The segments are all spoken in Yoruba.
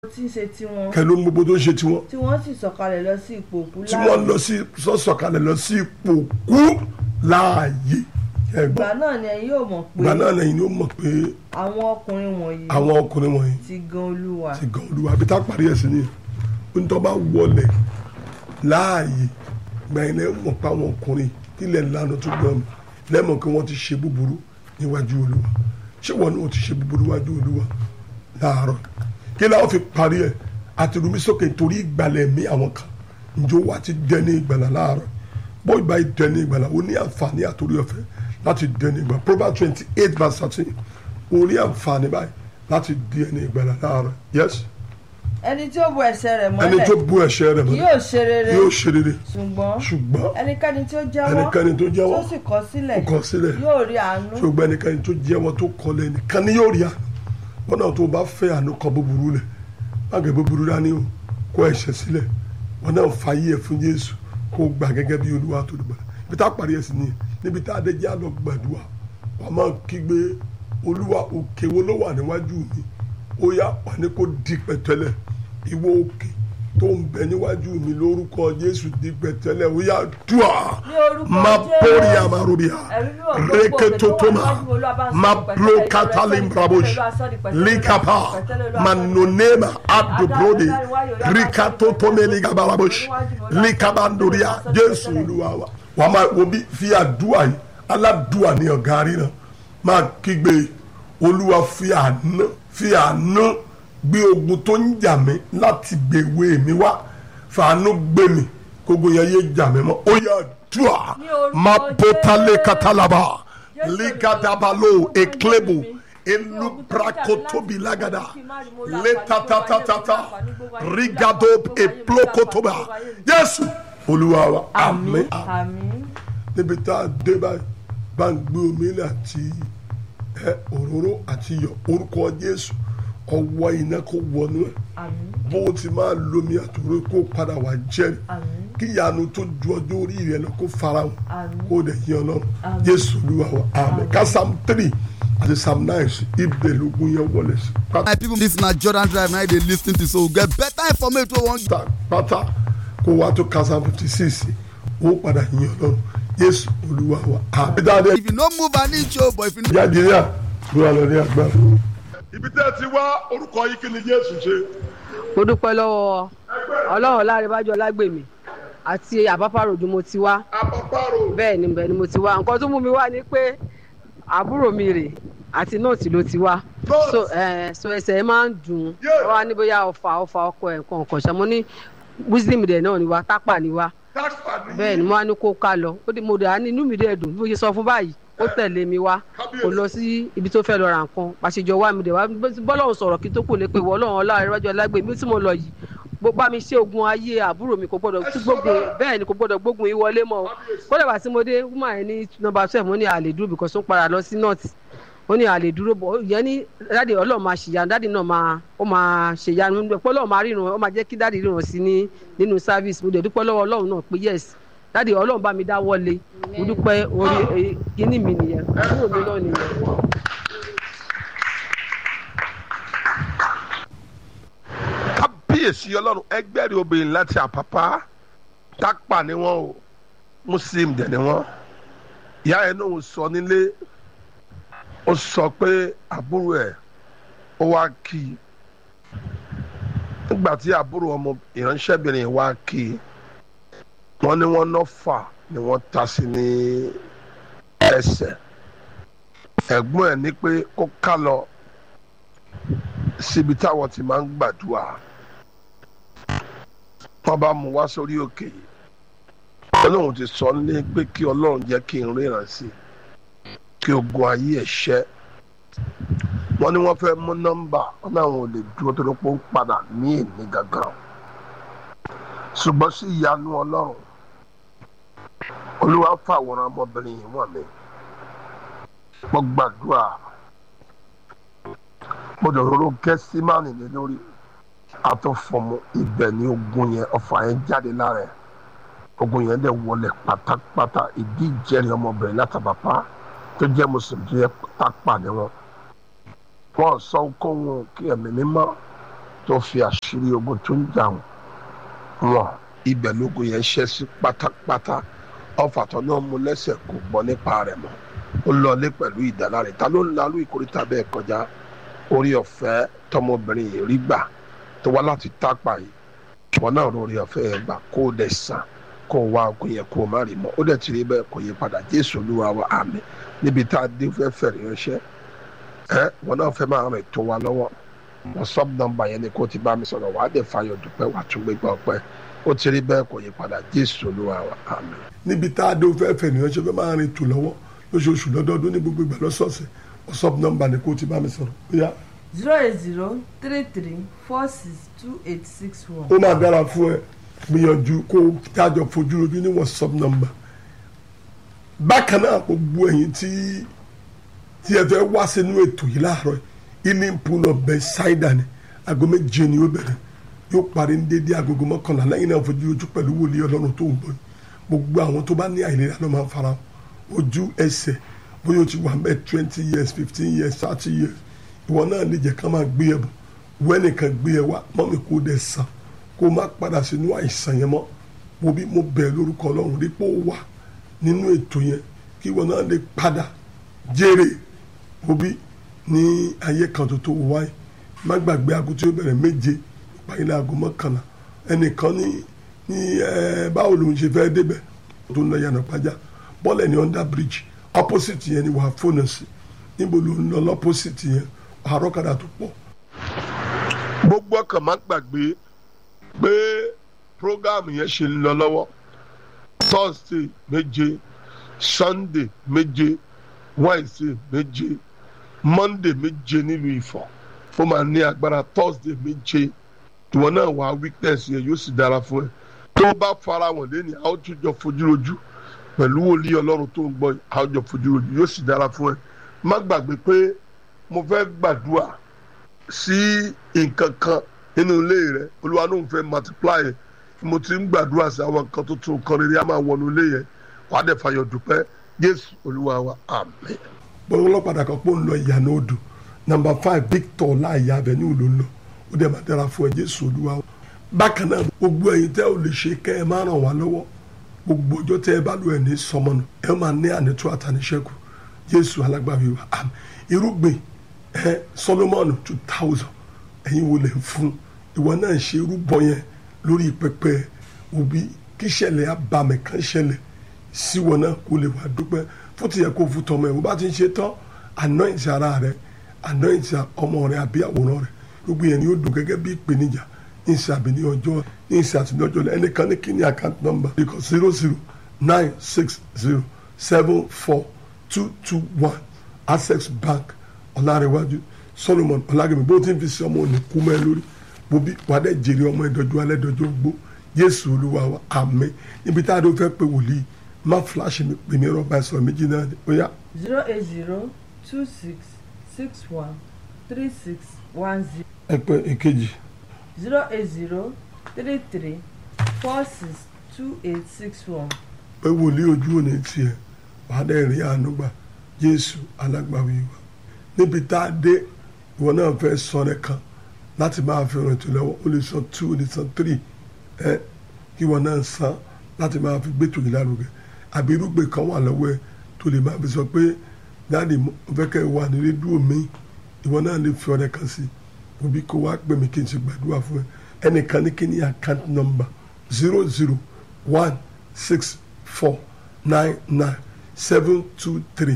tí ń ṣe tiwọn kẹ́ ló ń gbogbo tó ń ṣe tiwọn tí wọ́n sì sọ̀kalẹ̀ lọ sí ipò òkú tí wọ́n lọ sí sọ̀sọ̀kalẹ̀ lọ sí ipò kú láàyè ẹ̀gbọ́n ìgbà náà ni ẹ̀yin yóò mọ̀ pé ìgbà náà lẹ́yìn ló mọ̀ pé àwọn ọkùnrin wọ̀nyí àwọn ọkùnrin wọ̀nyí ti gan olúwa ti gan olúwa àbí tá a parí ẹ̀ sí ni nítorí bá wọlé láàyè gbẹ̀yìn lẹ́yìn mọ̀ pé àwọn ọkùnrin tilẹ̀ lánàá tó gbọ́n mi lẹ́mọ̀ kí wọ́n ti ṣe búburú níwájú olúwa ṣé wọn náà ti ṣe búburú níwájú olúwa láàárọ̀ kí láwọn fi parí ẹ̀ àti rumi sókè torí ìgbàlẹ̀ mi àwọn kan njó wa ti dẹni ìgbàlà láàárọ̀ bó ìgbà yìí dẹni ìgbàlà ó ní àǹfààní àtòrí ọ̀fẹ́ láti dẹni ìgbàlà Proverbs twenty eight verse thirteen ó ní àǹfààní báyìí láti dẹni ìgbàlà láàárọ̀ yes ẹni tí ó bu ẹ̀ṣẹ̀ rẹ̀ ẹni mọ́lẹ̀ tó bú ẹ̀ṣẹ̀ rẹ̀ kì mọ́lẹ̀ yóò ṣe rere yóò ṣe rere ṣùgbọ́n ṣùgbọ́n ẹnikẹ́ni tí ó jẹ́wọ́ ẹnikẹ́ni tó jẹ́wọ́ tó sì kọ̀ sílẹ̀ ó kọ̀ sílẹ̀ yóò rí àánú ṣùgbọ́n ẹnikẹ́ni tó jẹ́wọ́ tó kọlẹ̀ nìkan ni yóò rí àánú wọn náà tó bá fẹ́ àánú kọ búburú lẹ̀ má gẹ̀ búburú dání o kó ẹ̀ṣẹ̀ sílẹ̀ wọn náà fàyè ẹ̀ fún Jésù kó gbà gẹ́gẹ́ bí Olúwa tó dùgbà ibi tá a parí ẹ̀ sí nìyẹn níbi tá a dé jẹ́ àlọ́ gbàdúrà wà á máa kígbe Olúwa òkè wo ló wà níwájú mi ó yá wà ní kó di pẹ̀tẹ́lẹ̀ ìwọ òkè tó ń bẹ níwájú mi lórúkọ Jésù di pẹ̀tẹ́lẹ̀ ó yá dùà Ní orúkọ má Jésù. bórí àmàrúbíà Ẹ̀rí mímọ́ gbogbo reketotoma òkè tó wà níwájú Olúwa bá ń sọ ma pẹ̀tẹ́lẹ̀, plo Olúwa katalim sọ di brabosh pẹ̀tẹ́lẹ̀, Olúwa sọ di pẹ̀tẹ́lẹ̀, likapa Olúwa sọ di pẹ̀tẹ́lẹ̀, Olúwa sọ di manonema abdubrode Adájọ́ wáyé, Olúwa bá sọ di rikatotome pẹ̀tẹ́lẹ̀, ligabarabosh Olúwa sọ di pẹ̀tẹ́lẹ̀, likabandoria Olúwa sọ di jésù pẹ̀tẹ́lẹ̀. olúwa wa wà á máa wo bí fi àdúrà yìí aládùúà ní ọ̀gá ríran máa kígbe olúwa fi àánú fi àánú gbé ogun tó ń jà mí láti gbèwé mi wá fàánú gbé mi kógo yẹn yé jà mí mọ́ ó yà dùà Ní orúkọ má bótálé Jésù. katalaba Jésù ligadabalo Olúwa, eklebo Olúwa, elu Olúwa, brakotobi Olúwa, lagada Olúwa, Olúwa, letatatata Olúwa, rigado Olúwa, eplokotoba Olúwa, jésù olúwa wa àmín àmín àmín níbi tá a dé báyìí bá ń gbé omi ilé àti ẹ òróró àti iyọ̀ orúkọ jésù ọwọ́ iná kó wọnú ẹ̀ àmín bó o ti máa lomi àtòrò kó padà wá jẹ́rìí àmín kí ìyanu tó ju ọjọ́ orí rẹ lọ kó farahàn Àmín. kó o dẹ̀ yín ọlọ́run Àmín. jésù olúwa wa àmín ká psalm three àti psalm nine sí ibẹ̀ lógún yẹn wọlé sí my people this na jordan drive na you dey lis ten to so we get better information wey we wan pátá pátá kó wá tó ká psalm fifty six ó padà yín ọlọ́run jésù olúwa wa àmín. dáadé if you no move an inch o but if you no. jáde ní à ló wà lọ ní agbára. ibi tẹ́ ẹ ti wá orúkọ yìí kí ni jésù ṣe. mo dúpẹ́ lọ́wọ́ ọlọ́run láàrẹ́bájọ́ lágbèmí àti àbápàròdù mo ti wá apaparo. bẹ́ẹ̀ ni bẹ́ẹ̀ ni mo ti wá nǹkan tó mú mi wá ni pé àbúrò mi rè àti nọ́ọ̀tì ló ti wá Nọ́ọ̀tì? so ẹ so ẹsẹ̀ ẹ máa ń dùn ún Yeah. wá ní bóyá ọfà ọfà ọkọ ẹ̀ nǹkan ọ̀kan ṣe mo ní wisdom dẹ̀ náà ni wá tápà ni wá bẹ́ẹ̀ ni mo wá ní kó ká lọ ó dé mo dẹ̀ á ní inú mi dẹ̀ dùn bí mo ṣe sọ fún báyìí ó tẹ̀lé mi wá kò lọ sí ibi tó fẹ́ lọ ra nǹkan pàṣẹjọ wá mi dẹ̀ wá bọ́lọ́run sọ̀rọ̀ kí tó kù lé pé wọ́n ọlọ́run ọlá ìrẹ́wájú alágbè mi tí mo lọ yìí bó bá mi ṣe ogun ayé àbúrò mi kò gbọdọ̀ tún gbógun bẹ́ẹ̀ ni kò gbọdọ̀ gbógun yìí wọlé mọ́ o kódà bá tí mo dé wúmà yẹn ní nọ́mbà twelve mo ní àlè dúró because ó ń padà lọ sí north ó ní àlè dúró bọ̀ yẹn ní dáàdi ọlọ́run máa ṣèyanu dáàdi náà máa ó máa ṣèyanu pé ọlọ́run máa ríran ó máa jẹ́ kí dáàdi ríran sí ní nínú service mo dẹ̀ dúpẹ́ lọ́wọ́ ọlọ́run náà pé yes dáàdi ọlọ́run bá mi dá wọlé mo dúpẹ́ orí kíní mi nìyẹn àbúrò mi náà nìyẹn. kábíyèsí ọlọ́run ẹgbẹ́rì obìnrin láti àpápá tápà ni wọ́n o muslim dẹ̀ ni wọ́n ìyá ẹ̀ náà sọ nílé ó sọ pé àbúrò ẹ̀ ó wá kí i nígbà tí àbúrò ọmọ ìránṣẹ́bìnrin wá kí i wọ́n ní wọ́n náà fà ni wọ́n ta sí ní ẹsẹ̀ ẹ̀gbọ́n ẹ̀ ní pé kó ká lọ síbi táwọn ti máa ń gbàdúrà wọ́n bá mú wá sórí òkè yìí ọlọ́run ti sọ ní pé kí ọlọ́run jẹ́ kí n ríran sí i kí ogun ayé ẹ̀ ṣẹ́ wọ́n ní wọ́n fẹ́ mú nọ́mbà wọ́n náà wọn ò lè dúró tó ló pọ̀ ń padà ní èmi gangan ṣùgbọ́n sí ìyanu ọlọ́run olúwa fàwòrán ọmọbìnrin yìí wọ̀n mi mo gbàdúrà mo dòróró gẹ́símánì lé lórí àtọ̀fọ̀mù ibẹ̀ ni ogun yẹn ọ̀fà yẹn jáde lára ẹ̀ ogun yẹn dẹ̀ wọlé pátápátá ìdí ìjẹ́rìí ọmọbìnrin látàbàpá tó jẹ́ mùsùlùmí tó yẹ tápà ni wọn wọn sọ kóhun kí ẹ̀mí mímọ́ tó fi àṣírí ogun tó ń jà wọn ibẹ̀ lógun yẹn ṣẹ́ sí pátápátá ọfà tó náà mú lẹ́sẹ̀ kò gbọ́ nípa rẹ̀ mọ́ ó lọlé pẹ̀lú ìdáláre ta ló ń lalú ìkórìtà bẹ́ẹ̀ kọjá orí ọ̀fẹ́ tọmọbìnrin yìí rí gbà tó wá láti tápà yìí wọn náà lórí ọ̀fẹ́ yẹn gbà kó o dẹ̀ sàn kó o wá ogun yẹn kó o má rí mọ́ ó dẹ̀ ti rí bẹ́ẹ̀ kò yí padà jésù olúwa wa àmín níbi tá a dé fẹ́ fẹ̀rẹ̀ ránṣẹ́ ẹ wọn náà fẹ́ máa rìn tó wa lọ́wọ́ wọn sub nọ́mbà yẹn ni kó o ti bá mi sọ̀rọ̀ wàá dẹ̀ fayọ̀ dúpẹ́ wàá tún gbégbá ọpẹ́ ó ti rí bẹ́ẹ̀ kò yí padà jésù olúwa wa àmín. níbi tá a dé o fẹ́ fẹ́ nìyẹn ṣe fẹ́ máa rìn tù lọ́wọ́ lóṣooṣù lọ́dọọdún ní gbogbo ìgbà lọ́sọ̀ọ̀sẹ̀ whatsapp number ni kó o ti bá mi sọ̀rọ̀ bóyá zero eight zero three three four six two eight six one. ó máa dára fún ẹ gbìyànjú kó o tájọ fojú rojú ní whatsapp number bákan náà gbogbo ẹ̀yin tí tí ẹ fẹ́ wá sínú ètò yìí láàárọ̀ ilé pool of Bethesda ni aago méje ni ó bẹ̀rẹ̀ yóò parí ní dédé agogo mọ́kànlá lẹ́yìn náà fojú ojú pẹ̀lú wòlíì ọlọ́run tó ń bọ̀ yìí gbogbo àwọn tó bá ní àìlera ló máa ń fara ojú ẹsẹ̀ bóyá o ti wà mẹ́ twenty years fifteen years thirty years ìwọ náà lè jẹ́ ká máa gbé ẹ bọ̀ wẹ́nìkan gbé ẹ wá mọ́mí kó dẹ̀ sàn kó má padà sínú àìsàn yẹn mọ́ mo bí mo bẹ̀ lórúkọ ọlọ́run dípò wà nínú ètò yẹn kí ìwọ náà lè padà jèrè mo bí ní ayé kan tó tó wáyé má gbàgbé aago tí ó bẹ̀rẹ̀ méje ìpàdé aago mọ́kànlá ẹnìkan ní ní ẹ báwo lòun ṣe fẹ́ débẹ̀ tó ń lọ yànnà pàjá bọ́ọ̀lù ní under bridge opposite yẹn ni wàá fóònù sí níbo ló ń lọ lọ́pọ̀sìtì yẹn àárọ̀ kadà tó pọ̀. gbogbo ọkàn má gbàgbé pé program yẹn ṣe ń lọ lọ́wọ́ thursday méje sunday méje wednesday méje monday méje nílùú ifọ̀ ó máa ní agbára thursday méje ìwọ náà wà weakness yẹn yóò sì dára fún ẹ tó bá fara wọn lẹ́ni àwọn tó jọ fojú rojú pẹ̀lú wòlíì ọlọ́run tó ń gbọ́ àwọn jọ fojú rojú yóò sì dára fún ẹ má gbàgbé pé mo fẹ́ gbàdúrà sí nǹkan kan nínú ilé rẹ olúwa ló ń fẹ́ multiply ẹ mo ti ń gbàdúrà sí àwọn nǹkan tuntun kan rere a máa wọnú ilé yẹn wàá dẹ̀ fàyọ̀ dúpẹ́ jésù olúwa wa àmín. bọ́lá ọlọ́pàá kan pọ̀ ń lọ ìyànà odò nàmbà five victor láàyè avenue ló ń lọ ó dẹ̀ máa dára fún ẹ jésù olúwa wa. bákan náà gbogbo ẹ̀yin tẹ́ ò lè ṣe kẹ́ ẹ máa ràn wá lọ́wọ́ gbogbo ọjọ́ tẹ́ ẹ bá lò ẹ̀ ní sọmọnù ẹ máa ní ànító àtàníṣẹ́kù jésù alágbàwí wa àmín irúgbìn ẹ solomon two thousand ẹ̀yin wo lè fún ìwọ náà ṣe irúbọ yẹn lórí pẹpẹ òbí kí ṣẹlẹ̀ abàmì kan ṣẹlẹ̀ síwọ náà kó lè wá dúpẹ́ fún tìyẹ kó fún tọmọ ẹ wọ́n bá ti ń ṣe tán anoint ara rẹ anoint ọmọ rẹ àbí àwòrán rẹ gbogbo yẹn ni yóò dùn gẹ́gẹ́ bí ìpèníjà ní ìsàbí ní ọjọ́ ní ìsàtì ní ọjọ́ ẹnìkan ní kíní account number because zero zero nine six zero seven four two two one access bank ọ̀làrẹ̀wájú solomon ọ̀làgẹ̀mí bó ti ń fi sí ọmọ òní kú mẹ́ lórí mo bí wàdẹ́ jèrè ọmọ ìdọ́jú alẹ́ dọ́jú gbó jésù olúwa wa àmín níbi tá a dó fẹ́ pé wòlíì má fúláṣí mi pè mí rọ́bà ẹ̀sọ́ méjì náà ni ó yá. zero eight zero two six six one three six one zero ẹ pé èkejì zero eight zero three three four six two eight six one. pé wòlíì ojú òní tiẹ̀ wàdẹ́ rí àánú gbà jésù alágbàwí wa níbi tá a dé ìwọ náà fẹ́ sọ rẹ kan láti máa fi rìn tó lọ́wọ́ ó lè san two ó lè san three ẹ kí ìwọ náà san láti máa fi gbé tòyí lárugẹ àbí irúgbìn kan wà lọ́wọ́ ẹ tó lè máa fi sọ pé dáàdi mo fẹ́ kẹ́ ẹ wà ní rédíò mi ìwọ náà lè fi ọ̀rẹ́ kan sí òbí kó wá pè mí kí n ṣe gbàdúrà fún ẹ ẹnìkan ní kí ni account number zero zero one six four nine nine seven two three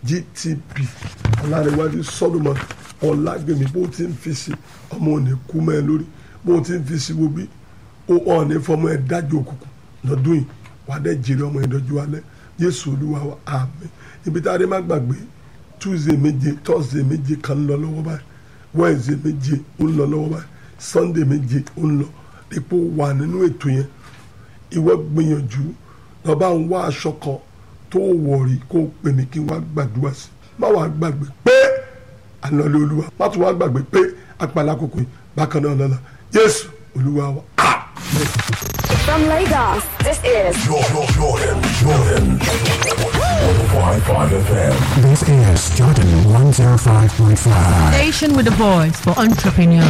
gtp ọ̀làríwájú solomon ọ̀làgbèmí bó ti ń fi sí ọmọ òní kú mẹ́ ẹ lórí bó ti ń fi sí wo bí ó ọ̀ọ́ni fọmọ ẹ dájú òkùnkùn lọ́dún yìí wàá dẹ́ jèrè ọmọ ìdọ́jú alẹ́ jésù olúwa wa àmín ibi tá a dé má gbàgbé tuesday méje thursday méje kan ń lọ lọ́wọ́ báyìí wednesday méje ó ń lọ lọ́wọ́ báyìí sunday méje ó ń lọ ipò wà nínú ètò yẹn ìwọ gbìyànjú lọ́ba ń wá aṣọ kan tó wọ̀rí kó pè mí kí n wá gbàdúrà sí má wàá gbàgbé pé ànálẹ́ olúwa má tún wá gbàgbé pé apàlà kòkò yìí bákan náà lọ́la jésù olúwa wa àmín. From Lagos, this is Jordan, Jordan, Jordan. 105.5 FM. This is Jordan 105.5. Station with a voice for entrepreneurs.